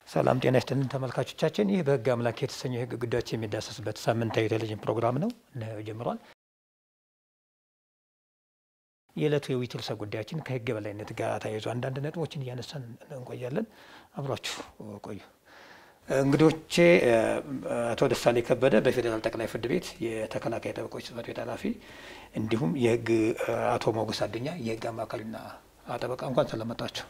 ሰላም ጤና ይስጥልን ተመልካቾቻችን፣ ይህ በሕግ አምላክ የተሰኘው የሕግ ጉዳዮች የሚዳሰስበት ሳምንታዊ ቴሌቪዥን ፕሮግራም ነው ጀምሯል። የዕለቱ የውይይት ርዕሰ ጉዳያችን ከሕግ የበላይነት ጋር ተያይዞ አንዳንድ ነጥቦችን እያነሳን እንቆያለን። አብሯችሁ ቆዩ። እንግዶቼ አቶ ደሳሌ ከበደ በፌዴራል ጠቅላይ ፍርድ ቤት የተከላካይ ጠበቆች ጽሕፈት ቤት ኃላፊ እንዲሁም የሕግ አቶ ሞገስ አዱኛ የሕግ አማካሪና ጠበቃ እንኳን ስለመጣችሁ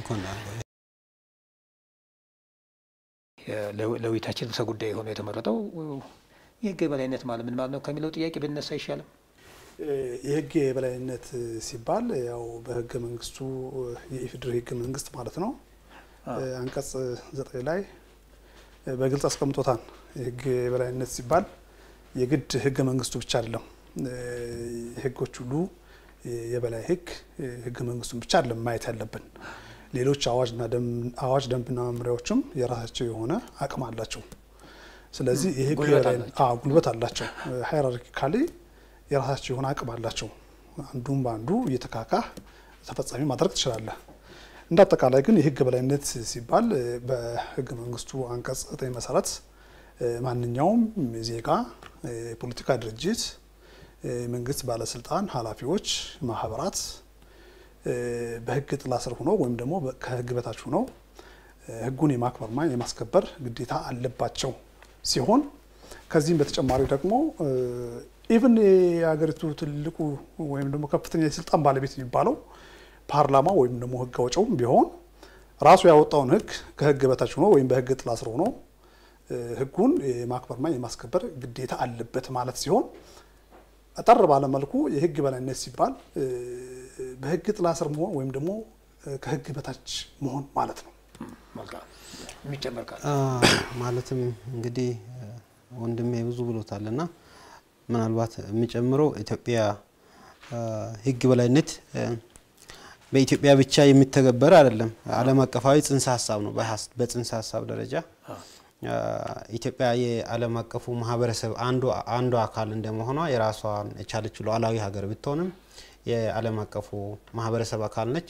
ለውይይታችን ርዕሰ ጉዳይ የሆነ የተመረጠው የህግ የበላይነት ማለት ምን ማለት ነው ከሚለው ጥያቄ ብነሳ አይሻልም? የህግ የበላይነት ሲባል ያው በህገ መንግስቱ የኢፌዴሪ ህገ መንግስት ማለት ነው አንቀጽ ዘጠኝ ላይ በግልጽ አስቀምጦታል። የህግ የበላይነት ሲባል የግድ ህገ መንግስቱ ብቻ አይደለም። ህጎች ሁሉ የበላይ ህግ ህገ መንግስቱን ብቻ አይደለም ማየት ያለብን ሌሎች አዋጅ ደንብና መመሪያዎችም የራሳቸው የሆነ አቅም አላቸው። ስለዚህ የህግ ጉልበት አላቸው። ሃይራርኪካሊ የራሳቸው የሆነ አቅም አላቸው። አንዱም በአንዱ እየተካካህ ተፈጻሚ ማድረግ ትችላለህ። እንደ አጠቃላይ ግን የህግ በላይነት ሲባል በህገ መንግስቱ አንቀጽ ዘጠኝ መሰረት ማንኛውም ዜጋ፣ የፖለቲካ ድርጅት፣ የመንግስት ባለስልጣን፣ ኃላፊዎች፣ ማህበራት በህግ ጥላ ስር ሆነው ወይም ደግሞ ከህግ በታች ሆነው ህጉን የማክበርና የማስከበር ግዴታ አለባቸው ሲሆን ከዚህም በተጨማሪ ደግሞ ኢቭን የሀገሪቱ ትልቁ ወይም ደግሞ ከፍተኛ የስልጣን ባለቤት የሚባለው ፓርላማ ወይም ደግሞ ህግ አውጪውም ቢሆን ራሱ ያወጣውን ህግ ከህግ በታች ሆኖ ወይም በህግ ጥላ ስር ሆኖ ህጉን የማክበርና የማስከበር ግዴታ አለበት ማለት ሲሆን አጠር ባለ መልኩ የህግ በላይነት ሲባል በህግ ጥላ ስር መሆን ወይም ደግሞ ከህግ በታች መሆን ማለት ነው። የሚጨመር ካለ ማለትም እንግዲህ ወንድሜ ብዙ ብሎታል እና ምናልባት የሚጨምረው ኢትዮጵያ ህግ በላይነት በኢትዮጵያ ብቻ የሚተገበር አይደለም። ዓለም አቀፋዊ ጽንሰ ሀሳብ ነው። በጽንሰ ሀሳብ ደረጃ ኢትዮጵያ የዓለም አቀፉ ማህበረሰብ አንዱ አካል እንደመሆኗ የራሷን የቻለች ሉዓላዊ ሀገር ብትሆንም የዓለም አቀፉ ማህበረሰብ አካል ነች።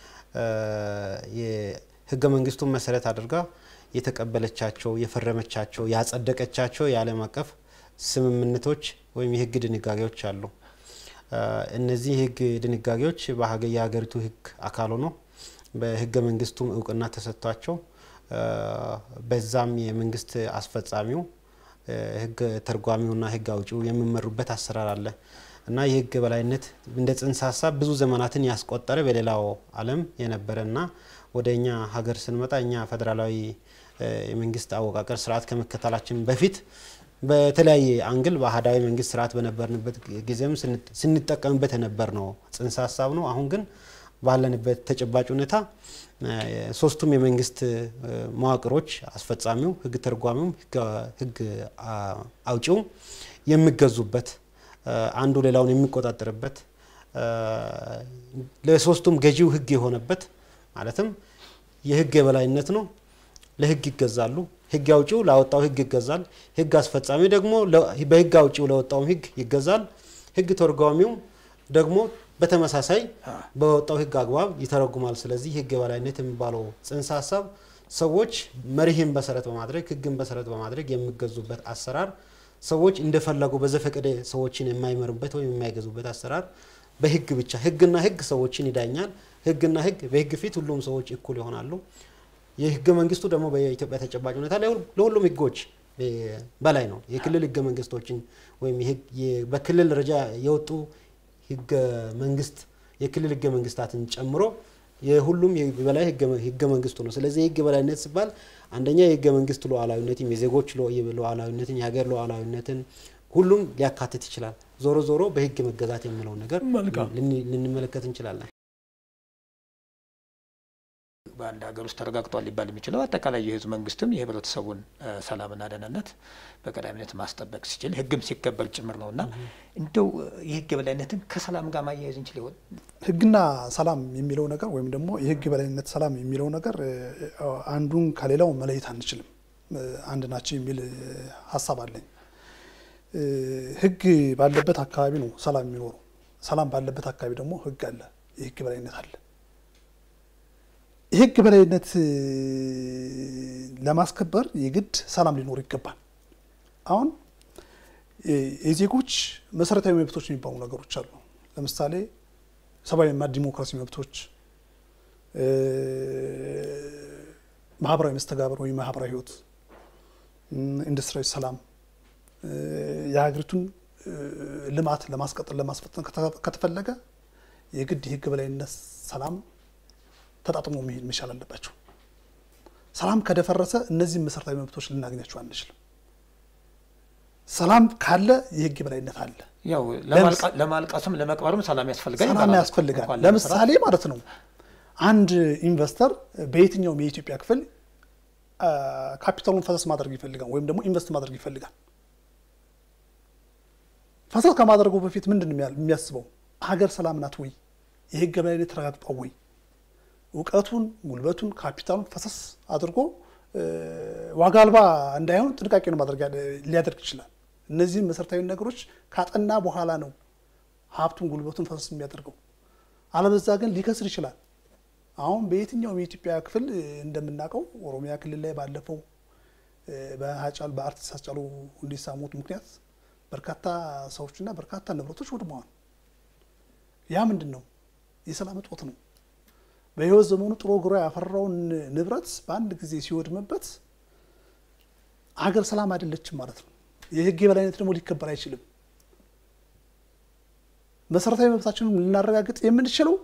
የህገ መንግስቱን መሰረት አድርጋ የተቀበለቻቸው፣ የፈረመቻቸው፣ ያጸደቀቻቸው የዓለም አቀፍ ስምምነቶች ወይም የህግ ድንጋጌዎች አሉ። እነዚህ የህግ ድንጋጌዎች የሀገሪቱ ህግ አካል ሆኖ በህገ መንግስቱም እውቅና ተሰጥቷቸው በዛም የመንግስት አስፈጻሚው ህግ ተርጓሚውና ህግ አውጪው የሚመሩበት አሰራር አለ እና የህግ በላይነት እንደ ጽንሰ ሀሳብ ብዙ ዘመናትን ያስቆጠረ በሌላው ዓለም የነበረና ወደ እኛ ሀገር ስንመጣ እኛ ፌዴራላዊ የመንግስት አወቃቀር ስርዓት ከመከተላችን በፊት በተለያየ አንግል በአህዳዊ መንግስት ስርዓት በነበርንበት ጊዜም ስንጠቀምበት የነበር ነው ጽንሰ ሀሳብ ነው። አሁን ግን ባለንበት ተጨባጭ ሁኔታ ሶስቱም የመንግስት መዋቅሮች አስፈጻሚው፣ ህግ ተርጓሚውም፣ ህግ አውጪውም የሚገዙበት አንዱ ሌላውን የሚቆጣጠርበት ለሶስቱም ገዢው ህግ የሆነበት ማለትም የህግ የበላይነት ነው። ለህግ ይገዛሉ። ህግ አውጪው ላወጣው ህግ ይገዛል። ህግ አስፈጻሚ ደግሞ በህግ አውጪው ለወጣውም ህግ ይገዛል። ህግ ተርጓሚውም ደግሞ በተመሳሳይ በወጣው ህግ አግባብ ይተረጉማል። ስለዚህ ህግ የበላይነት የሚባለው ጽንሰ ሀሳብ ሰዎች መርህን መሰረት በማድረግ ህግን መሰረት በማድረግ የሚገዙበት አሰራር፣ ሰዎች እንደፈለጉ በዘፈቀደ ሰዎችን የማይመሩበት ወይም የማይገዙበት አሰራር፣ በህግ ብቻ ህግና ህግ ሰዎችን ይዳኛል። ህግና ህግ በህግ ፊት ሁሉም ሰዎች እኩል ይሆናሉ። የህገ መንግስቱ ደግሞ በኢትዮጵያ ተጨባጭ ሁኔታ ለሁሉም ህጎች በላይ ነው። የክልል ህገ መንግስቶችን ወይም በክልል ደረጃ የወጡ ህገ መንግስት የክልል ህገ መንግስታትን ጨምሮ የሁሉም በላይ ህገ መንግስቱ ነው። ስለዚህ የህግ በላይነት ሲባል አንደኛ የህገ መንግስት ሉዓላዊነትን፣ የዜጎች ሉዓላዊነትን፣ የሀገር ሉዓላዊነትን ሁሉም ሊያካትት ይችላል። ዞሮ ዞሮ በህግ መገዛት የሚለውን ነገር ልንመለከት እንችላለን። በአንድ ሀገር ውስጥ ተረጋግጧል ሊባል የሚችለው አጠቃላይ የህዝብ መንግስትም የህብረተሰቡን ሰላምና ደህንነት በቀዳሚነት ማስጠበቅ ሲችል ህግም ሲከበር ጭምር ነው እና እንደው የህግ የበላይነትን ከሰላም ጋር ማያያዝ እንችል ይሆን? ህግና ሰላም የሚለው ነገር ወይም ደግሞ የህግ የበላይነት ሰላም የሚለው ነገር አንዱን ከሌላው መለየት አንችልም፣ አንድ ናቸው የሚል ሀሳብ አለኝ። ህግ ባለበት አካባቢ ነው ሰላም የሚኖረው። ሰላም ባለበት አካባቢ ደግሞ ህግ አለ፣ የህግ የበላይነት አለ። የህግ በላይነት ለማስከበር የግድ ሰላም ሊኖር ይገባል። አሁን የዜጎች መሰረታዊ መብቶች የሚባሉ ነገሮች አሉ። ለምሳሌ ሰብአዊና ዲሞክራሲ መብቶች፣ ማህበራዊ መስተጋብር ወይም ማህበራዊ ህይወት፣ ኢንዱስትሪያዊ ሰላም፣ የሀገሪቱን ልማት ለማስቀጠል ለማስፈጠን ከተፈለገ የግድ የህግ በላይነት ሰላም ተጣጥሞ መሄድ መቻል አለባቸው። ሰላም ከደፈረሰ እነዚህም መሰረታዊ መብቶች ልናገኛቸው አንችልም። ሰላም ካለ የህግ የበላይነት አለ። ያው ለማልቀስም ለመቅበርም ሰላም ያስፈልጋል ሰላም ይባላል። ያስፈልጋል። እንኳን ለምሳሌ ማለት ነው አንድ ኢንቨስተር በየትኛውም የኢትዮጵያ ክፍል ካፒታሉን ፈሰስ ማድረግ ይፈልጋል ወይም ደግሞ ኢንቨስት ማድረግ ይፈልጋል። ፈሰስ ከማድረጉ በፊት ምንድን ነው የሚያስበው? ሀገር ሰላም ናት ወይ? የህግ የበላይነት ተረጋግጧል ወይ? እውቀቱን፣ ጉልበቱን፣ ካፒታሉን ፈሰስ አድርጎ ዋጋ አልባ እንዳይሆን ጥንቃቄ ነው ማድረግ ሊያደርግ ይችላል። እነዚህም መሰረታዊ ነገሮች ካጠና በኋላ ነው ሀብቱን፣ ጉልበቱን ፈሰስ የሚያደርገው። አለበዛ ግን ሊከስር ይችላል። አሁን በየትኛውም የኢትዮጵያ ክፍል እንደምናውቀው ኦሮሚያ ክልል ላይ ባለፈው በሀጫሉ በአርቲስት ሃጫሉ ሁንዴሳ ሞት ምክንያት በርካታ ሰዎችና በርካታ ንብረቶች ወድመዋል። ያ ምንድን ነው? የሰላም እጦት ነው። በህይወት ዘመኑ ጥሮ ግሮ ያፈራውን ንብረት በአንድ ጊዜ ሲወድምበት ሀገር ሰላም አይደለችም ማለት ነው። የህግ የበላይነት ደግሞ ሊከበር አይችልም። መሰረታዊ መብታችንን ልናረጋግጥ የምንችለው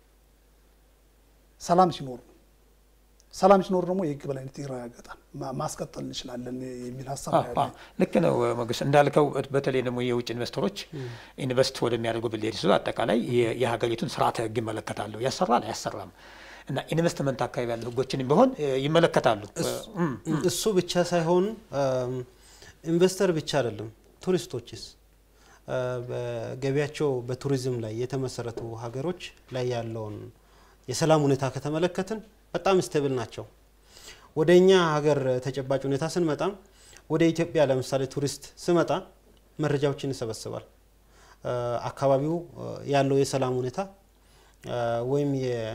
ሰላም ሲኖር ነው። ሰላም ሲኖር ደግሞ የህግ በላይነት ይረጋገጣል፣ ማስቀጠል እንችላለን የሚል ሀሳብ ነው ያለኝ። ልክ ነው ሞገስ እንዳልከው፣ በተለይ ደግሞ የውጭ ኢንቨስተሮች ኢንቨስት ወደሚያደርጉ ብሌድ ሲሉ አጠቃላይ የሀገሪቱን ስርዓተ ህግ ይመለከታሉ። ያሰራል አያሰራም እና ኢንቨስትመንት አካባቢ ያሉ ህጎችንም ቢሆን ይመለከታሉ። እሱ ብቻ ሳይሆን ኢንቨስተር ብቻ አይደለም፣ ቱሪስቶችስ በገቢያቸው በቱሪዝም ላይ የተመሰረቱ ሀገሮች ላይ ያለውን የሰላም ሁኔታ ከተመለከትን በጣም ስተብል ናቸው። ወደ እኛ ሀገር ተጨባጭ ሁኔታ ስንመጣም ወደ ኢትዮጵያ ለምሳሌ ቱሪስት ስመጣ መረጃዎችን ይሰበስባል። አካባቢው ያለው የሰላም ሁኔታ ወይም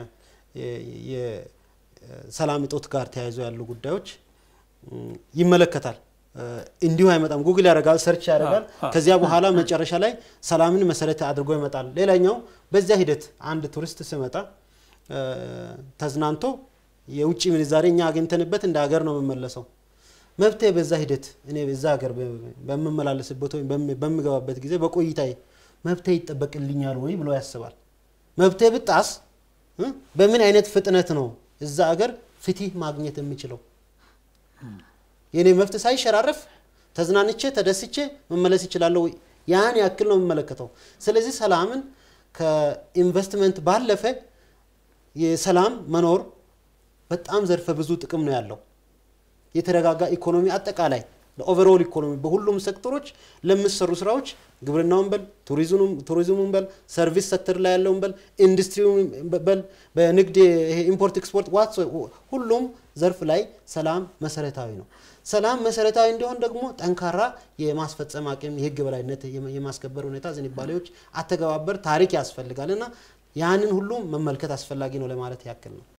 የሰላም እጦት ጋር ተያይዞ ያሉ ጉዳዮች ይመለከታል። እንዲሁ አይመጣም። ጉግል ያደርጋል፣ ሰርች ያደርጋል። ከዚያ በኋላ መጨረሻ ላይ ሰላምን መሰረት አድርጎ ይመጣል። ሌላኛው በዚያ ሂደት አንድ ቱሪስት ስመጣ ተዝናንቶ የውጭ ምንዛሬ እኛ አግኝተንበት እንደ ሀገር ነው የምመለሰው። መብቴ በዛ ሂደት እኔ በዛ ሀገር በምመላለስበት ወይም በምገባበት ጊዜ በቆይታዬ መብቴ ይጠበቅልኛል ወይ ብሎ ያስባል። መብቴ ብጣስ በምን አይነት ፍጥነት ነው እዛ ሀገር ፍትህ ማግኘት የምችለው? የእኔ መብት ሳይሸራረፍ ተዝናንቼ ተደስቼ መመለስ ይችላለሁ ወይ? ያን ያክል ነው የምመለከተው። ስለዚህ ሰላምን ከኢንቨስትመንት ባለፈ የሰላም መኖር በጣም ዘርፈ ብዙ ጥቅም ነው ያለው። የተረጋጋ ኢኮኖሚ አጠቃላይ ለኦቨርኦል ኢኮኖሚ በሁሉም ሴክተሮች ለሚሰሩ ስራዎች ግብርናውን በል ቱሪዝሙን በል ሰርቪስ ሴክተር ላይ ያለውን በል ኢንዱስትሪውን በል በንግድ ኢምፖርት ኤክስፖርት ዋት ሁሉም ዘርፍ ላይ ሰላም መሰረታዊ ነው። ሰላም መሰረታዊ እንዲሆን ደግሞ ጠንካራ የማስፈጸም አቅም፣ የህግ በላይነት የማስከበር ሁኔታ፣ ዝንባሌዎች፣ አተገባበር፣ ታሪክ ያስፈልጋል እና ያንን ሁሉ መመልከት አስፈላጊ ነው ለማለት ያክል ነው።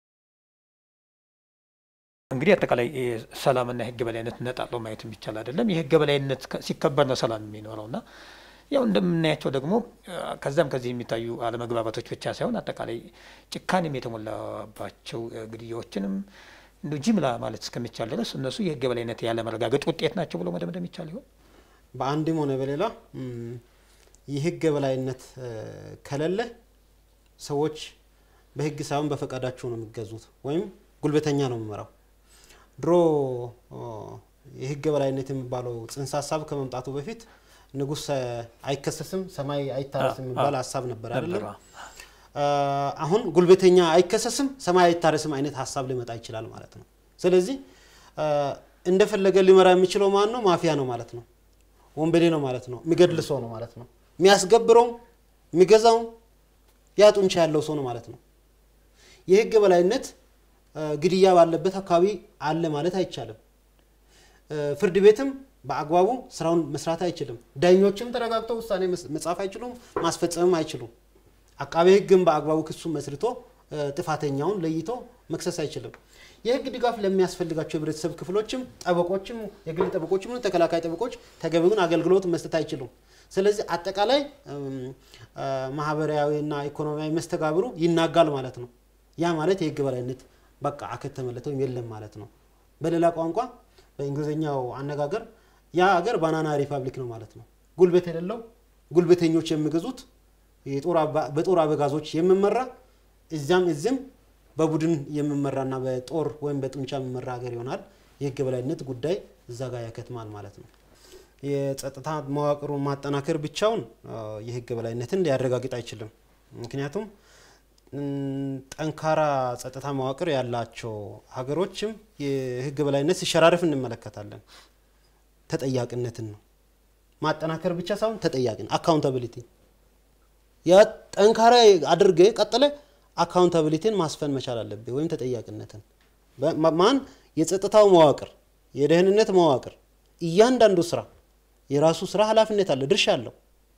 እንግዲህ አጠቃላይ ሰላምና የህግ በላይነት ነጣጥሎ ማየት የሚቻል አይደለም። የህግ በላይነት ሲከበር ነው ሰላም የሚኖረው እና ያው እንደምናያቸው ደግሞ ከዛም ከዚህ የሚታዩ አለመግባባቶች ብቻ ሳይሆን አጠቃላይ ጭካኔም የተሞላባቸው ግድያዎችንም እንደ ጅምላ ማለት እስከሚቻል ድረስ እነሱ የህግ በላይነት ያለመረጋገጥ ውጤት ናቸው ብሎ መደምደም ይቻል ይሆን? በአንድም ሆነ በሌላ የህግ በላይነት ከሌለ ሰዎች በህግ ሳይሆን በፈቃዳቸው ነው የሚገዙት ወይም ጉልበተኛ ነው የሚመራው። ድሮ የህግ በላይነት የሚባለው ጽንሰ ሀሳብ ከመምጣቱ በፊት ንጉሥ አይከሰስም ሰማይ አይታረስም የሚባል ሀሳብ ነበር አይደለም? አሁን ጉልበተኛ አይከሰስም ሰማይ አይታረስም አይነት ሀሳብ ሊመጣ ይችላል ማለት ነው። ስለዚህ እንደፈለገ ሊመራ የሚችለው ማን ነው? ማፊያ ነው ማለት ነው። ወንበዴ ነው ማለት ነው። የሚገድል ሰው ነው ማለት ነው። የሚያስገብረውም የሚገዛውም ያ ጡንቻ ያለው ሰው ነው ማለት ነው። የህግ በላይነት ግድያ ባለበት አካባቢ አለ ማለት አይቻልም። ፍርድ ቤትም በአግባቡ ስራውን መስራት አይችልም። ዳኞችም ተረጋግተው ውሳኔ መጻፍ አይችሉም፣ ማስፈጸምም አይችሉም። አቃቤ ህግም በአግባቡ ክሱን መስርቶ ጥፋተኛውን ለይቶ መክሰስ አይችልም። የህግ ድጋፍ ለሚያስፈልጋቸው የህብረተሰብ ክፍሎችም ጠበቆችም የግል ጠበቆችም ሆኑ ተከላካይ ጠበቆች ተገቢውን አገልግሎት መስጠት አይችሉም። ስለዚህ አጠቃላይ እም፣ አ፣ ማህበራዊና ኢኮኖሚያዊ መስተጋብሩ ይናጋል ማለት ነው። ያ ማለት የህግ በላይነት በቃ አከተመለት ወይም የለም ማለት ነው። በሌላ ቋንቋ በእንግሊዝኛው አነጋገር ያ ሀገር ባናና ሪፐብሊክ ነው ማለት ነው። ጉልበት የሌለው ጉልበተኞች የሚገዙት የጦር አባ- በጦር አበጋዞች የሚመራ እዚያም እዚህም በቡድን የሚመራና በጦር ወይም በጡንቻ የሚመራ ሀገር ይሆናል። የህግ በላይነት ጉዳይ እዛ ጋር ያከትማል ማለት ነው። የጸጥታ መዋቅሩን ማጠናከር ብቻውን አ፣ የህግ በላይነትን ሊያረጋግጥ አይችልም። ምክንያቱም እም፣ ጠንካራ ጸጥታ መዋቅር ያላቸው ሀገሮችም የህግ በላይነት ሲሸራረፍ እንመለከታለን። ተጠያቂነትን ነው ማጠናከር ብቻ ሳይሆን ተጠያቂ አካውንታቢሊቲ ያ ጠንካራ አድርገ ቀጥለ አካውንታቢሊቲን ማስፈን መቻል አለብህ፣ ወይም ተጠያቂነትን በ- ማ- ማን የጸጥታው መዋቅር የደህንነት መዋቅር እያንዳንዱ ስራ የራሱ ስራ ኃላፊነት አለ፣ ድርሻ አለው።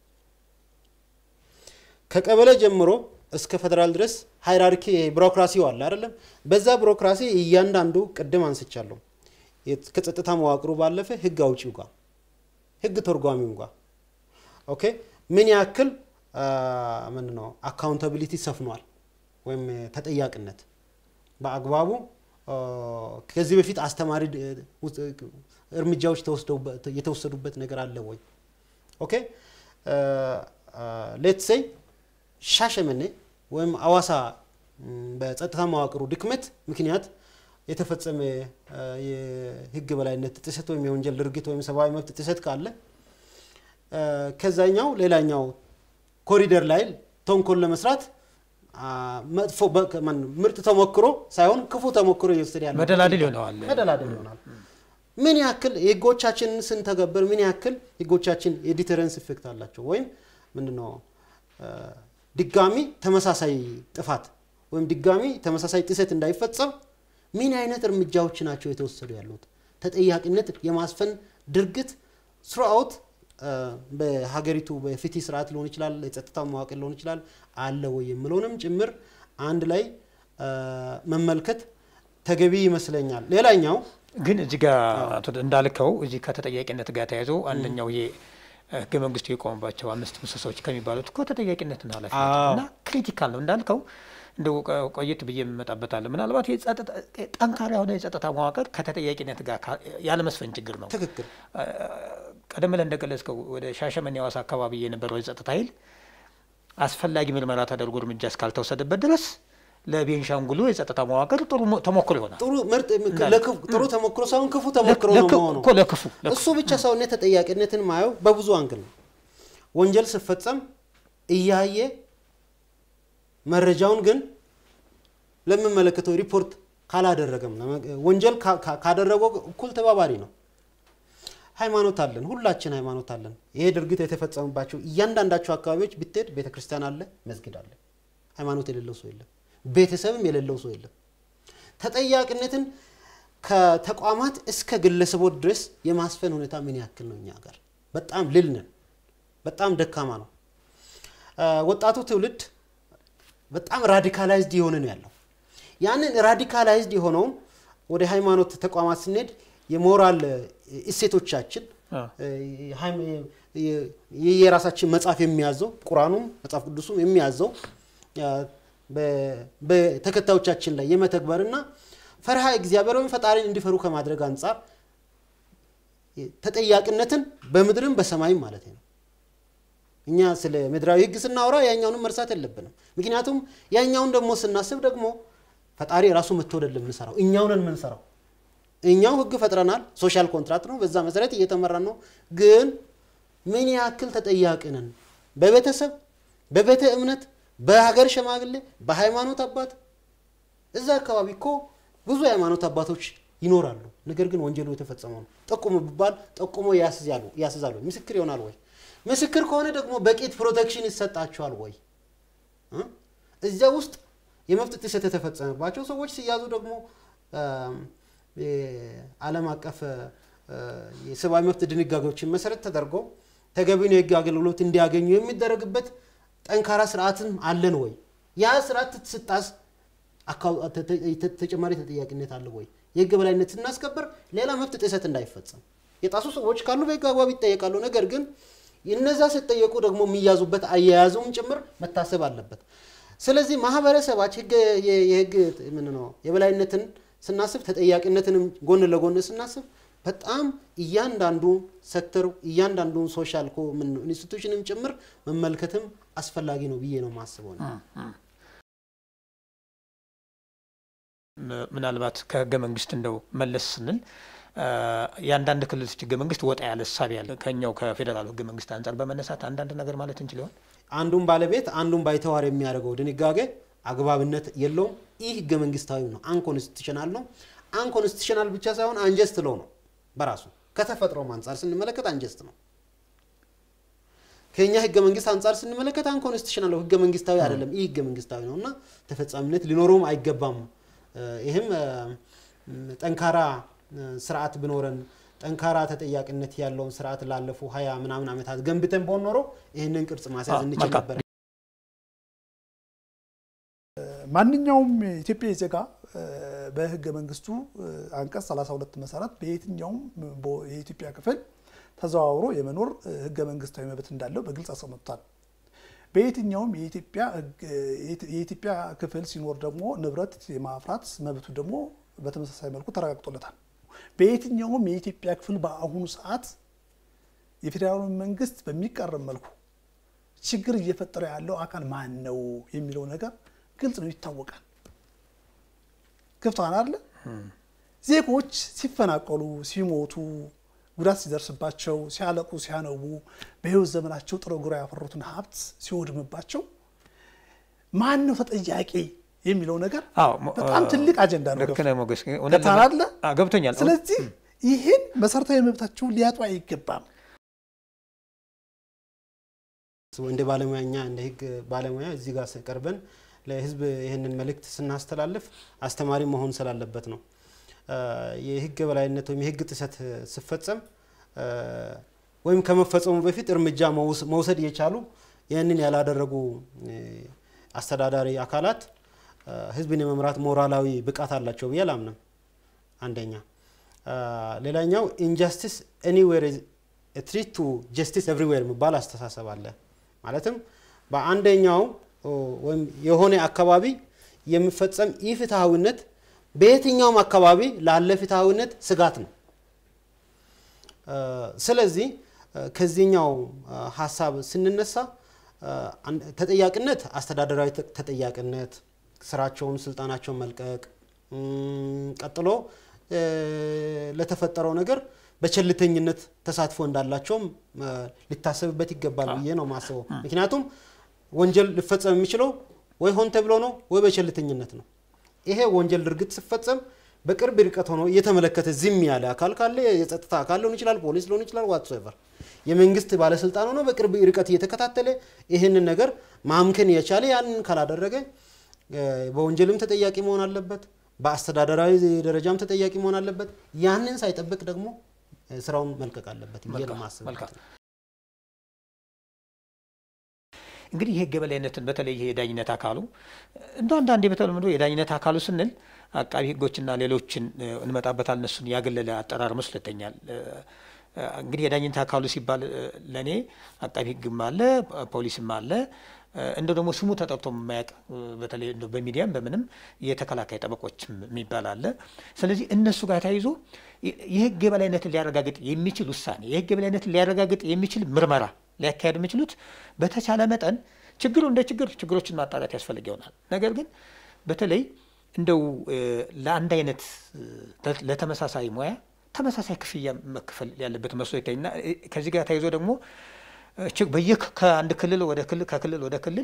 ከቀበሌ ጀምሮ እስከ ፌዴራል ድረስ ሃይራርኪ ቢሮክራሲው አለ አይደለም። በዛ ቢሮክራሲ እያንዳንዱ ቅድም አንስቻለሁ የት- ከጸጥታ መዋቅሩ ባለፈ ህግ አውጪው ጋር ህግ ተርጓሚው ጋር ኦኬ ምን ያክል ምን ነው አካውንታቢሊቲ ሰፍኗል ወይም ተጠያቂነት በአግባቡ አ፣ ከዚህ በፊት አስተማሪ ድ- ውስ- እርምጃዎች ተወስደውበት- የተወሰዱበት ነገር አለ ወይ? ኦኬ ሌት ሴይ ሻሸመኔ ወይም አዋሳ ም፣ በጸጥታ መዋቅሩ ድክመት ምክንያት የተፈጸመ አ፣ የህግ በላይነት ጥሰት ወይም የወንጀል ድርጊት ወይም ሰብአዊ መብት ጥሰት ካለ አ፣ ከዛኛው ሌላኛው ኮሪደር ላይ ተንኮል ለመስራት አ፣ መጥፎ በ- ማን- ምርጥ ተሞክሮ ሳይሆን ክፉ ተሞክሮ እየወሰደ ያለ መደላድል ይሆነዋል። መደላደል ይሆናል። ምን ያክል ህጎቻችንን ስንተገብር ምን ያክል ህጎቻችን የዲተረንስ ኢፌክት አላቸው ወይም ምንድነው አ፣ ድጋሚ ተመሳሳይ ጥፋት ወይም ድጋሚ ተመሳሳይ ጥሰት እንዳይፈጸም ምን አይነት እርምጃዎች ናቸው የተወሰዱ ያሉት? ተጠያቂነት የማስፈን ድርጊት ስሩአውት በሀገሪቱ በፍትህ ስርዓት ሊሆን ይችላል፣ የጸጥታ መዋቅር ሊሆን ይችላል አለ ወይ የምለውንም ጭምር አንድ ላይ አ፣ መመልከት ተገቢ ይመስለኛል። ሌላኛው ግን እዚህ ጋር አቶ እንዳልከው እዚህ ከተጠያቂነት ጋር ተያይዞ አንደኛው ይሄ ህገ መንግስቱ የቆመባቸው አምስት ምሰሶች ከሚባሉት እኮ ተጠያቂነትና ኃላፊነት አዎ። እና ክሪቲካል ነው እንዳልከው እንደው ቆ- ቆየት ብዬ የምመጣበታለሁ። ምናልባት የጸጥታ ጠንካራ የሆነ የጸጥታ መዋቅር ከተጠያቂነት ጋር ካ- ያለመስፈን ችግር ነው። ትክክል ቀደም ብለን እንደገለጽከው ወደ ሻሸመኔ ሐዋሳ አካባቢ የነበረው የጸጥታ ኃይል አስፈላጊ ምርመራ ተደርጎ እርምጃ እስካልተወሰደበት ድረስ ለቤንሻንጉሉ የጸጥታ መዋቅር ጥሩ ሞ- ተሞክሮ ይሆናል። ጥሩ ምርጥ እንዳለ። ለክፉ- ጥሩ ተሞክሮ ሳይሆን ክፉ ተሞክሮ ነው ለክ- መሆኑ። እኮ ለክፉ ለክፉ እሱ ብቻ ሳይሆን ተጠያቂነትን ማየው በብዙ አንግል ነው። ወንጀል ስፈጸም እያየ መረጃውን ግን ለሚመለከተው ሪፖርት ካላደረገም ለመ- ወንጀል ካ- ካ- ካደረገው እኩል ተባባሪ ነው። ሃይማኖት አለን፣ ሁላችን ሃይማኖት አለን። ይሄ ድርጊት የተፈጸመባቸው እያንዳንዳቸው አካባቢዎች ብትሄድ ቤተ ክርስቲያን አለ፣ መስጊድ አለ። ሃይማኖት የሌለው ሰው የለም፣ ቤተሰብም የሌለው ሰው የለም። ተጠያቂነትን ከተቋማት እስከ ግለሰቦች ድረስ የማስፈን ሁኔታ ምን ያክል ነው? እኛ ሀገር በጣም ልል ነን፣ በጣም ደካማ ነው። አ፣ ወጣቱ ትውልድ በጣም ራዲካላይዝድ የሆነ ነው ያለው። ያንን ራዲካላይዝድ የሆነውን ወደ ሃይማኖት ተቋማት ስንሄድ የሞራል እሴቶቻችን አዎ። ሃይም- የ- የ- የራሳችን መጽሐፍ የሚያዘው ቁርአኑም መጽሐፍ ቅዱሱም የሚያዘው አ፣ በ- በተከታዮቻችን ላይ የመተግበርና ፈርሃ እግዚአብሔር ወይም ፈጣሪን እንዲፈሩ ከማድረግ አንጻር ተጠያቂነትን በምድርም በሰማይም ማለት ነው። እኛ ስለ ምድራዊ ሕግ ስናወራ ያኛውንም መርሳት የለብንም። ምክንያቱም ያኛውን ደግሞ ስናስብ ደግሞ ፈጣሪ ራሱ መጥቶ አይደለም የምንሰራው፣ እኛው ነን የምንሰራው። እኛው ሕግ ፈጥረናል፣ ሶሻል ኮንትራክት ነው፣ በዛ መሰረት እየተመራን ነው። ግን ምን ያክል ተጠያቂ ነን? በቤተሰብ በቤተ እምነት፣ በሀገር ሽማግሌ፣ በሃይማኖት አባት እዛ አካባቢ እኮ ብዙ የሃይማኖት አባቶች ይኖራሉ። ነገር ግን ወንጀሉ የተፈጸመው ነው ጠቁሙ ቢባል ጠቁሞ ያስያሉ ያስዛሉ። ምስክር ይሆናል ወይ? ምስክር ከሆነ ደግሞ በቂ ፕሮቴክሽን ይሰጣቸዋል ወይ? እ? እዚያ ውስጥ የመብት ጥሰት የተፈጸመባቸው ሰዎች ሲያዙ ደግሞ አም፣ የዓለም አቀፍ አ፣ የሰብአዊ መብት ድንጋጌዎችን መሰረት ተደርጎ ተገቢውን የህግ አገልግሎት እንዲያገኙ የሚደረግበት ጠንካራ ስርዓትም አለን ወይ? ያ ስርዓት ስጣስ ተጨማሪ ተጠያቂነት አለ ወይ? የህግ በላይነት ስናስከበር ሌላ መብት ጥሰት እንዳይፈጸም የጣሱ ሰዎች ካሉ በህግ አግባብ ይጠየቃሉ። ነገር ግን እነዛ ሲጠየቁ ደግሞ የሚያዙበት አያያዙም ጭምር መታሰብ አለበት። ስለዚህ ማህበረሰባችን የህግ ምን ነው የበላይነትን ስናስብ ተጠያቂነትንም ጎን ለጎን ስናስብ በጣም እያንዳንዱ ሴክተር እያንዳንዱን ሶሻል ኢንስቲቱሽንም ጭምር መመልከትም አስፈላጊ ነው ብዬ ነው የማስበው። ምናልባት ከህገ መንግስት እንደው መለስ ስንል የአንዳንድ ክልሎች ህገ መንግስት ወጣ ያለ እሳቤ ያለ ከኛው ከፌዴራሉ ህገ መንግስት አንጻር በመነሳት አንዳንድ ነገር ማለት እንችል ይሆን? አንዱን ባለቤት አንዱን ባይተዋር የሚያደርገው ድንጋጌ አግባብነት የለውም። ይህ ህገ መንግስታዊ ነው፣ አንኮንስቲቱሽናል ነው። አንኮንስቲቱሽናል ብቻ ሳይሆን አንጀስት ለው ነው በራሱ ከተፈጥሮም አንጻር ስንመለከት አንጀስት ነው። ከኛ ህገ መንግስት አንጻር ስንመለከት አንኮንስቲቱሽናል ነው፣ ህገ መንግስታዊ አይደለም። ይህ ህገ መንግስታዊ ነው እና ተፈጻሚነት ሊኖረውም አይገባም። ይህም ጠንካራ ስርዓት ብኖረን ጠንካራ ተጠያቂነት ያለውን ስርዓት ላለፉ ሀያ ምናምን ዓመታት ገንብተን በሆን ኖሮ ይህንን ቅርጽ ማስያዝ እንችል ነበር። ማንኛውም ኢትዮጵያዊ ዜጋ በህገ መንግስቱ አንቀጽ 32 መሰረት በየትኛውም የኢትዮጵያ ክፍል ተዘዋውሮ የመኖር ህገ መንግስታዊ መብት እንዳለው በግልጽ አስቀምጧል። በየትኛውም የኢትዮጵያ ክፍል ሲኖር ደግሞ ንብረት የማፍራት መብቱ ደግሞ በተመሳሳይ መልኩ ተረጋግጦለታል። በየትኛውም የኢትዮጵያ ክፍል በአሁኑ ሰዓት የፌዴራሉ መንግስት በሚቃረም መልኩ ችግር እየፈጠረ ያለው አካል ማን ነው የሚለው ነገር ግልጽ ነው፣ ይታወቃል። ገብቶሃል አይደለ? ዜጎች ሲፈናቀሉ፣ ሲሞቱ፣ ጉዳት ሲደርስባቸው፣ ሲያለቁ፣ ሲያነቡ በህይወት ዘመናቸው ጥረው ግረው ያፈሩትን ሀብት ሲወድምባቸው ማን ነው ተጠያቂ የሚለው ነገር በጣም ትልቅ አጀንዳ ነው። ልክ ነህ ሞገስ፣ ገብቶሃል አይደለ? ገብቶኛል። ስለዚህ ይህን መሰረታዊ መብታቸውን ሊያጡ አይገባም። እንደ ባለሙያኛ እንደ ህግ ባለሙያ እዚህ ጋር ቀርበን ለህዝብ ይህንን መልእክት ስናስተላልፍ አስተማሪ መሆን ስላለበት ነው። የህግ በላይነት ወይም የህግ ጥሰት ሲፈጸም ወይም ከመፈጸሙ በፊት እርምጃ መውሰድ የቻሉ ይህንን ያላደረጉ አስተዳዳሪ አካላት ህዝብን የመምራት ሞራላዊ ብቃት አላቸው ብዬ አላምንም። አንደኛ። ሌላኛው ኢንጃስቲስ ኤኒዌር ትሪት ቱ ጀስቲስ ኤቭሪዌር የሚባል አስተሳሰብ አለ። ማለትም በአንደኛው ወይም የሆነ አካባቢ የሚፈጸም ኢፍትሐዊነት በየትኛውም አካባቢ ላለ ፍትሐዊነት ስጋት ነው። ስለዚህ ከዚህኛው ሀሳብ ስንነሳ ተጠያቂነት፣ አስተዳደራዊ ተጠያቂነት፣ ስራቸውን፣ ስልጣናቸውን መልቀቅ፣ ቀጥሎ ለተፈጠረው ነገር በቸልተኝነት ተሳትፎ እንዳላቸውም ሊታሰብበት ይገባል ብዬ ነው ማስበው። ምክንያቱም ወንጀል ሊፈጸም የሚችለው ወይ ሆን ተብሎ ነው ወይ በቸልተኝነት ነው። ይሄ ወንጀል ድርጊት ሲፈጸም በቅርብ ርቀት ሆኖ እየተመለከተ ዝም ያለ አካል ካለ የጸጥታ አካል ሊሆን ይችላል፣ ፖሊስ ሊሆን ይችላል፣ ዋትሶቨር የመንግስት ባለስልጣን ሆኖ በቅርብ ርቀት እየተከታተለ ይህንን ነገር ማምከን የቻለ ያንን ካላደረገ በወንጀልም ተጠያቂ መሆን አለበት፣ በአስተዳደራዊ ደረጃም ተጠያቂ መሆን አለበት። ያንን ሳይጠብቅ ደግሞ ስራውን መልቀቅ አለበት ብዬ ነው የማስበው። እንግዲህ የህግ የበላይነትን በተለይ ይሄ የዳኝነት አካሉ እንደ አንዳንዴ በተለምዶ የዳኝነት አካሉ ስንል አቃቢ ህጎችና ሌሎችን እንመጣበታል እነሱን ያገለለ አጠራር መስለተኛል። እንግዲህ የዳኝነት አካሉ ሲባል ለእኔ አቃቢ ህግም አለ፣ ፖሊስም አለ። እንደ ደግሞ ስሙ ተጠርቶ የማያውቅ በተለይ በሚዲያም በምንም የተከላካይ ጠበቆች የሚባል አለ። ስለዚህ እነሱ ጋር ተያይዞ የህግ የበላይነትን ሊያረጋግጥ የሚችል ውሳኔ፣ የህግ የበላይነትን ሊያረጋግጥ የሚችል ምርመራ ሊያካሄድ የሚችሉት በተቻለ መጠን ችግሩ እንደ ችግር ችግሮችን ማጣራት ያስፈልግ ይሆናል። ነገር ግን በተለይ እንደው ለአንድ አይነት ለተመሳሳይ ሙያ ተመሳሳይ ክፍያ መክፈል ያለበት መስሎ ይታይና ከዚህ ጋር ተያይዞ ደግሞ በየ ከአንድ ክልል ወደ ክልል ከክልል ወደ ክልል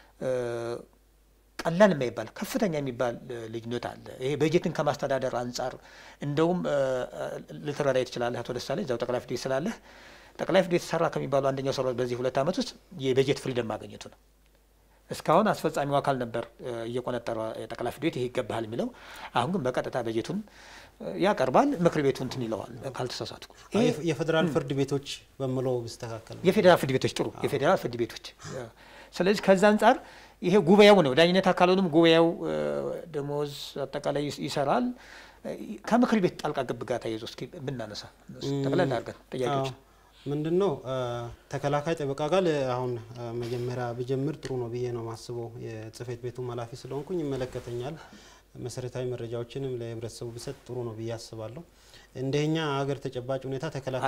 ቀላል የማይባል ከፍተኛ የሚባል ልዩነት አለ። ይሄ በጀትን ከማስተዳደር አንጻር እንደውም ልትረዳ ትችላለህ አቶ ደሳለኝ እዛው ጠቅላይ ፍርድ ቤት ስላለህ ጠቅላይ ፍርድ ቤት ሰራ ከሚባሉ አንደኛው ስራ በዚህ ሁለት ዓመት ውስጥ የበጀት ፍሪደም ማግኘቱ ነው። እስካሁን አስፈጻሚው አካል ነበር እየቆነጠረ ጠቅላይ ፍርድ ቤት ይሄ ይገባሃል የሚለው። አሁን ግን በቀጥታ በጀቱን ያቀርባል፣ ምክር ቤቱ እንትን ይለዋል ካልተሳሳትኩ። የፌዴራል ፍርድ ቤቶች በምለው ቢስተካከል የፌዴራል ፍርድ ቤቶች ጥሩ የፌዴራል ፍርድ ቤቶች። ስለዚህ ከዛ አንጻር ይሄ ጉባኤው ነው ዳኝነት አካሉንም ጉባኤው ደሞዝ አጠቃላይ ይሰራል። ከምክር ቤት ጣልቃ ገብ ጋር ተያይዞ እስኪ ብናነሳ ጠቅላላ አድርገን ጥያቄዎች ምንድን ነው ተከላካይ ጠበቃ ጋር አሁን መጀመሪያ ብጀምር ጥሩ ነው ብዬ ነው ማስበው። የጽህፈት ቤቱ ኃላፊ ስለሆንኩኝ ይመለከተኛል። መሰረታዊ መረጃዎችንም ለህብረተሰቡ ብሰጥ ጥሩ ነው ብዬ አስባለሁ። እንደኛ ሀገር ተጨባጭ ሁኔታ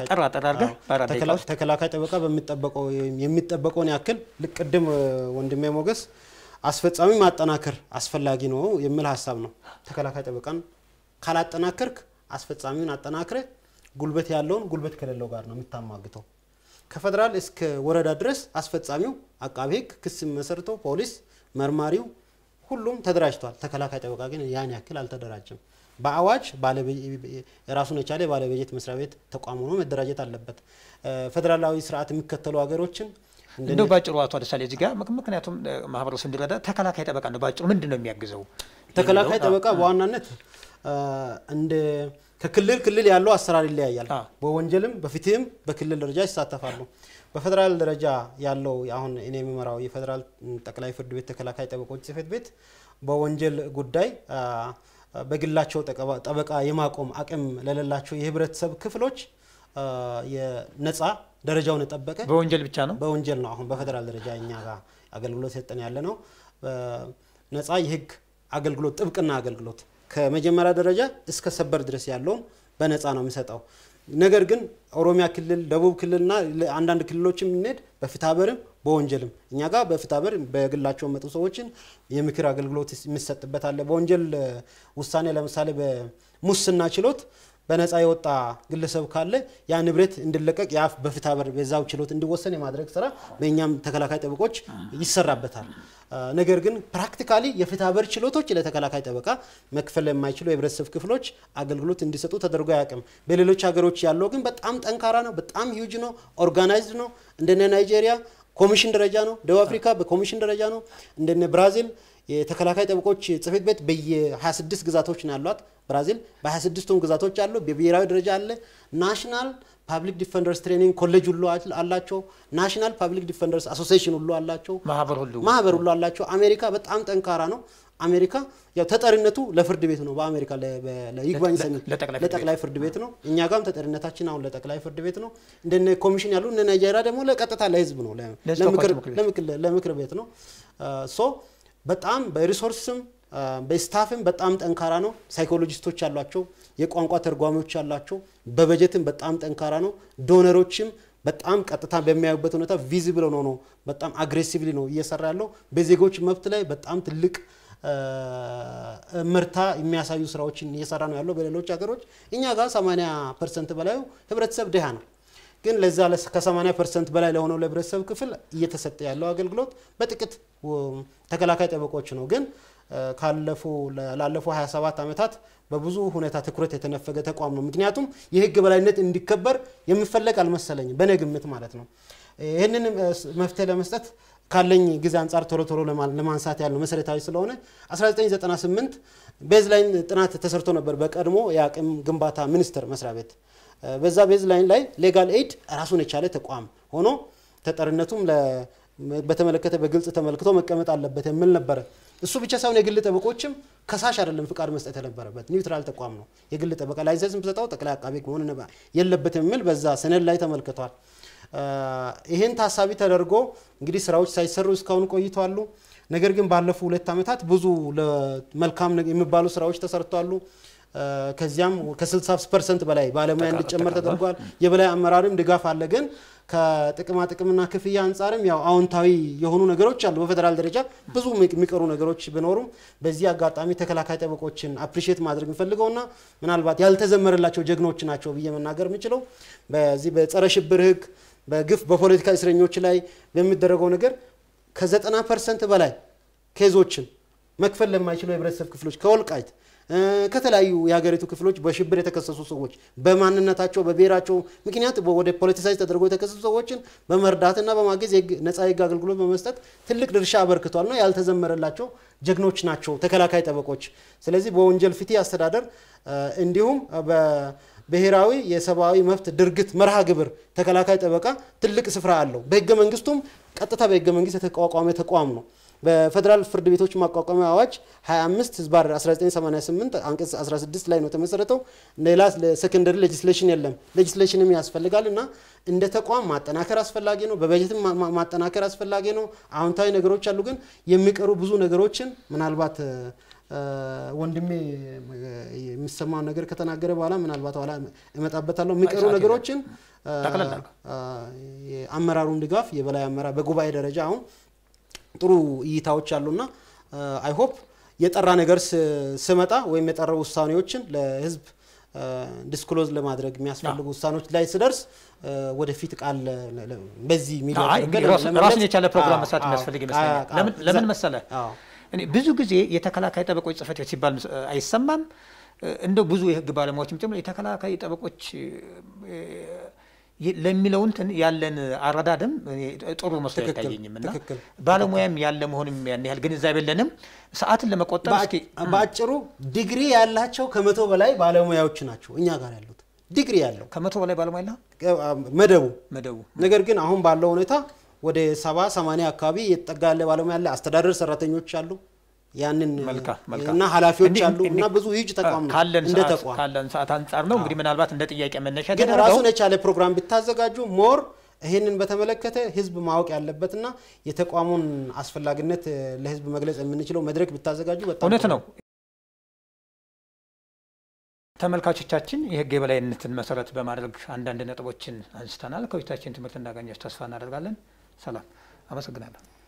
ተከላካይ ጠበቃ በሚጠበቀው የሚጠበቀውን ያክል ልቅድም ወንድሜ ሞገስ አስፈጻሚ ማጠናከር አስፈላጊ ነው የሚል ሀሳብ ነው። ተከላካይ ጠበቃን ካላጠናከርክ አስፈጻሚውን አጠናክረ ጉልበት ያለውን ጉልበት ከሌለው ጋር ነው የምታማግተው። ከፌዴራል እስከ ወረዳ ድረስ አስፈጻሚው፣ አቃቤ ህግ፣ ክስ መሰርቶ ፖሊስ፣ መርማሪው ሁሉም ተደራጅቷል። ተከላካይ ጠበቃ ግን ያን ያክል አልተደራጀም። በአዋጅ ራሱን የቻለ ባለበጀት መስሪያ ቤት ተቋም ሆኖ መደራጀት አለበት። ፌዴራላዊ ስርዓት የሚከተሉ ሀገሮችን እንደው ባጭሩ አቶ አደሳሌ እዚህ ጋር ምክንያቱም ማህበረሰቡ እንዲረዳ ተከላካይ ጠበቃ ነው ባጭሩ ምንድን ነው የሚያግዘው? ተከላካይ ጠበቃ በዋናነት እንደ ከክልል ክልል ያለው አሰራር ይለያያል። በወንጀልም በፍትህም በክልል ደረጃ ይሳተፋሉ። በፌዴራል ደረጃ ያለው አሁን እኔ የሚመራው የፌዴራል ጠቅላይ ፍርድ ቤት ተከላካይ ጠበቆች ጽህፈት ቤት በወንጀል ጉዳይ በግላቸው ጠበቃ የማቆም አቅም ለሌላቸው የህብረተሰብ ክፍሎች የነጻ ደረጃውን የጠበቀ በወንጀል ብቻ ነው በወንጀል ነው። አሁን በፌዴራል ደረጃ እኛ ጋር አገልግሎት ሰጠን ያለ ነው። ነጻ የህግ አገልግሎት ጥብቅና አገልግሎት ከመጀመሪያ ደረጃ እስከ ሰበር ድረስ ያለውን በነፃ ነው የሚሰጠው። ነገር ግን ኦሮሚያ ክልል፣ ደቡብ ክልልና አንዳንድ ክልሎችም የምንሄድ በፍትሐብሔርም በወንጀልም እኛ ጋር በፍትሐብሔር በግላቸው መጡ ሰዎችን የምክር አገልግሎት የሚሰጥበት አለ። በወንጀል ውሳኔ ለምሳሌ በሙስና ችሎት በነፃ የወጣ ግለሰብ ካለ ያ ንብረት እንዲለቀቅ ያ በፍትሐብሔር በዛው ችሎት እንዲወሰን የማድረግ ስራ በእኛም ተከላካይ ጠበቆች ይሰራበታል። ነገር ግን ፕራክቲካሊ የፍትሐብሔር ችሎቶች ለተከላካይ ጠበቃ መክፈል የማይችሉ የህብረተሰብ ክፍሎች አገልግሎት እንዲሰጡ ተደርጎ አያውቅም። በሌሎች ሀገሮች ያለው ግን በጣም ጠንካራ ነው፣ በጣም ሂውጅ ነው፣ ኦርጋናይዝድ ነው። እንደነ ናይጄሪያ ኮሚሽን ደረጃ ነው። ደቡብ አፍሪካ በኮሚሽን ደረጃ ነው። እንደነ ብራዚል የተከላካይ ጠበቆች ጽህፈት ቤት በየ26 ግዛቶች ነው ያሏት። ብራዚል በ26ቱም ግዛቶች አሉ። በብሔራዊ ደረጃ አለ። ናሽናል ፓብሊክ ዲፌንደርስ ትሬኒንግ ኮሌጅ ሁሉ አላቸው። ናሽናል ፓብሊክ ዲፌንደርስ አሶሲዬሽን ሁሉ አላቸው። ማህበር ሁሉ ማህበር ሁሉ አላቸው። አሜሪካ በጣም ጠንካራ ነው። አሜሪካ ያው ተጠሪነቱ ለፍርድ ቤት ነው። በአሜሪካ ለይግባኝ ሰሚ ለጠቅላይ ፍርድ ቤት ነው። እኛ ጋርም ተጠሪነታችን አሁን ለጠቅላይ ፍርድ ቤት ነው። እንደነ ኮሚሽን ያሉ እነ ናይጄሪያ ደግሞ ለቀጥታ ለህዝብ ነው፣ ለምክር ቤት ነው። ሶ በጣም በሪሶርስም በስታፍም በጣም ጠንካራ ነው። ሳይኮሎጂስቶች አሏቸው፣ የቋንቋ ተርጓሚዎች አሏቸው። በበጀትም በጣም ጠንካራ ነው። ዶነሮችም በጣም ቀጥታ በሚያዩበት ሁኔታ ቪዚብል ሆኖ ነው በጣም አግሬሲቭሊ ነው እየሰራ ያለው። በዜጎች መብት ላይ በጣም ትልቅ ምርታ የሚያሳዩ ስራዎችን እየሰራ ነው ያለው በሌሎች ሀገሮች። እኛ ጋር 80 ፐርሰንት በላዩ ህብረተሰብ ድሃ ነው። ግን ለዛ ከ80 ፐርሰንት በላይ ለሆነው ለህብረተሰብ ክፍል እየተሰጠ ያለው አገልግሎት በጥቂት ተከላካይ ጠበቆች ነው። ግን ካለፉ ላለፉ 27 ዓመታት በብዙ ሁኔታ ትኩረት የተነፈገ ተቋም ነው። ምክንያቱም የህግ በላይነት እንዲከበር የሚፈለግ አልመሰለኝም፣ በእኔ ግምት ማለት ነው። ይህንን መፍትሄ ለመስጠት ካለኝ ጊዜ አንጻር ቶሎ ቶሎ ለማንሳት ያለው መሰረታዊ ስለሆነ 1998 ቤዝ ላይን ጥናት ተሰርቶ ነበር በቀድሞ የአቅም ግንባታ ሚኒስቴር መስሪያ ቤት። በዛ ቤዝ ላይን ላይ ሌጋል ኤድ ራሱን የቻለ ተቋም ሆኖ ተጠሪነቱም በተመለከተ በግልጽ ተመልክቶ መቀመጥ አለበት የሚል ነበረ። እሱ ብቻ ሳይሆን የግል ጠበቆችም ከሳሽ አይደለም ፍቃድ መስጠት የነበረበት ኒውትራል ተቋም ነው። የግል ጠበቃ ላይሰንስ የምሰጠው ጠቅላይ አቃቤ ሕግ መሆን የለበት የሚል በዛ ሰነድ ላይ ተመልክቷል። ይህን ታሳቢ ተደርጎ እንግዲህ ስራዎች ሳይሰሩ እስካሁን ቆይተዋሉ። ነገር ግን ባለፉ ሁለት ዓመታት ብዙ መልካም የሚባሉ ስራዎች ተሰርተዋሉ። ከዚያም ከ60 ፐርሰንት በላይ ባለሙያ እንዲጨመር ተደርጓል። የበላይ አመራርም ድጋፍ አለ። ግን ከጥቅማ ጥቅምና ክፍያ አንጻርም ያው አዎንታዊ የሆኑ ነገሮች አሉ። በፌዴራል ደረጃ ብዙ የሚቀሩ ነገሮች ቢኖሩም በዚህ አጋጣሚ ተከላካይ ጠበቆችን አፕሪሼት ማድረግ የሚፈልገውና ምናልባት ያልተዘመረላቸው ጀግኖች ናቸው ብዬ መናገር የምችለው በዚህ በጸረ ሽብር ህግ በግፍ በፖለቲካ እስረኞች ላይ በሚደረገው ነገር ከዘጠና ፐርሰንት በላይ ኬዞችን መክፈል ለማይችሉ የህብረተሰብ ክፍሎች ከወልቃይት ከተለያዩ የሀገሪቱ ክፍሎች በሽብር የተከሰሱ ሰዎች በማንነታቸው በብሔራቸው ምክንያት ወደ ፖለቲሳይዝ ተደርጎ የተከሰሱ ሰዎችን በመርዳትና በማገዝ ነጻ የህግ አገልግሎት በመስጠት ትልቅ ድርሻ አበርክቷል ነው ያልተዘመረላቸው ጀግኖች ናቸው ተከላካይ ጠበቆች። ስለዚህ በወንጀል ፍትህ አስተዳደር እንዲሁም ብሔራዊ የሰብአዊ መብት ድርጊት መርሃ ግብር ተከላካይ ጠበቃ ትልቅ ስፍራ አለው። በህገ መንግስቱም ቀጥታ በህገ መንግስት የተቋቋመ ተቋም ነው። በፌዴራል ፍርድ ቤቶች ማቋቋሚያ አዋጅ 25 ህዝባር 1988 አንቀጽ 16 ላይ ነው የተመሰረተው። ሌላ ሴኮንደሪ ሌጅስሌሽን የለም። ሌጅስሌሽንም ያስፈልጋል እና እንደ ተቋም ማጠናከር አስፈላጊ ነው። በበጀትም ማ- ማ- ማጠናከር አስፈላጊ ነው። አዎንታዊ ነገሮች አሉ፣ ግን የሚቀሩ ብዙ ነገሮችን ምናልባት እ፣ ወንድሜ እ፣ የሚሰማውን ነገር ከተናገረ በኋላ ምናልባት ኋላ እመጣበታለሁ። የሚቀሩ ሰዓት ነገሮችን እ፣ ጠቅለል አድርገው። እ፣ የአመራሩን ድጋፍ የበላይ አመራር በጉባኤ ደረጃ አሁን ጥሩ እይታዎች አሉና አይ ሆፕ የጠራ ነገር ስ- ስመጣ ወይም የጠራ ውሳኔዎችን ለህዝብ ዲስክሎዝ ለማድረግ የሚያስፈልጉ ውሳኔዎች ላይ ስደርስ እ፣ ወደፊት ቃል ለ- ለ- በዚህ ሚዲያ አይ እንግዲህ አድርገን ራሱን ለመግለጽ- ራሱን የቻለ ፕሮግራም አዎ፣ መስራት አዎ፣ የሚያስፈልግ አዎ፣ ይመስለኛል። አዎ፣ ለምን አዎ፣ ለምን ዘ- መሰለ አዎ። እኔ ብዙ ጊዜ የተከላካይ ጠበቆች ጽህፈት ቤት ሲባል ምስ- አይሰማም። እንደው ብዙ የህግ ባለሙያዎችም ጭምር የተከላካይ ጠበቆች እ፣ ይ- ለሚለው እንትን ያለን አረዳድም እኔ ጥሩ መስሎ ትክክል፣ አይታየኝም እና ትክክል። ባለሙያም ያለ መሆንም ያን ያህል ግንዛቤ የለንም። ሰዓትን ለመቆጠብ እስኪ በአጭሩ ዲግሪ ያላቸው ከመቶ በላይ ባለሙያዎች ናቸው እኛ ጋር ያሉት ዲግሪ ያለው ከመቶ በላይ ባለሙያ የለ መደቡ መደቡ ነገር ግን አሁን ባለው ሁኔታ ወደ ሰባ ሰማንያ አካባቢ የተጠጋ ያለ ባለሙያ አለ። አስተዳደር ሰራተኞች አሉ ያንን መልካም መልካም እና ኃላፊዎች እንዲህ- አሉ እና እንዲህ- ብዙ ሂጅ ተቋም ነው ካለን እንደ ሰዓት ተቋም ካለን ሰዓት አንጻር ነው እንግዲህ ምናልባት እንደ ጥያቄ መነሻ ግን የተደረገው ራሱን የቻለ ፕሮግራም ብታዘጋጁ ሞር ይሄንን በተመለከተ ህዝብ ማወቅ ያለበትና የተቋሙን አስፈላጊነት እ፣ ለህዝብ መግለጽ የምንችለው መድረክ ብታዘጋጁ በጣም እውነት ጥሩ ነው። ተመልካቾቻችን የህግ የበላይነትን መሰረት በማድረግ አንዳንድ ነጥቦችን አንስተናል። ከውይይታችን ትምህርት እንዳገኛችሁ ተስፋ እናደርጋለን። ሰላም፣ አመሰግናለሁ።